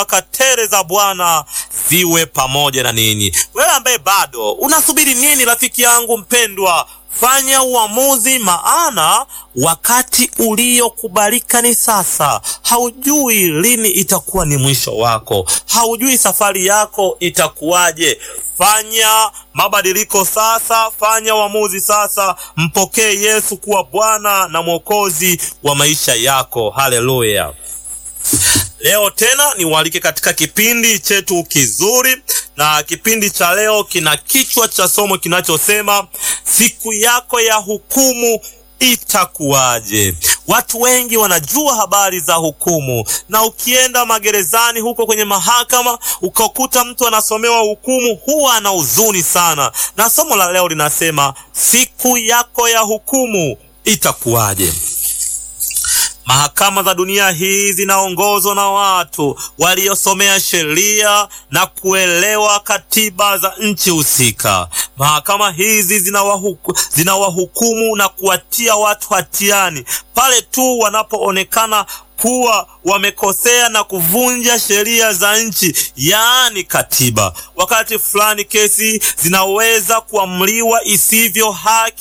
baraka tele za Bwana ziwe pamoja na ninyi. Wewe ambaye bado unasubiri nini, rafiki yangu mpendwa? Fanya uamuzi, maana wakati uliokubalika ni sasa. Haujui lini itakuwa ni mwisho wako, haujui safari yako itakuwaje. Fanya mabadiliko sasa, fanya uamuzi sasa, mpokee Yesu kuwa Bwana na Mwokozi wa maisha yako. Haleluya! Leo tena niwaalike katika kipindi chetu kizuri, na kipindi cha leo kina kichwa cha somo kinachosema siku yako ya hukumu itakuwaje? Watu wengi wanajua habari za hukumu, na ukienda magerezani huko kwenye mahakama ukakuta mtu anasomewa hukumu, huwa ana huzuni sana. Na somo la leo linasema siku yako ya hukumu itakuwaje? Mahakama za dunia hii zinaongozwa na watu waliosomea sheria na kuelewa katiba za nchi husika. Mahakama hizi zinawahuku, zinawahukumu na kuwatia watu hatiani pale tu wanapoonekana kuwa wamekosea na kuvunja sheria za nchi, yaani katiba. Wakati fulani kesi zinaweza kuamriwa isivyo haki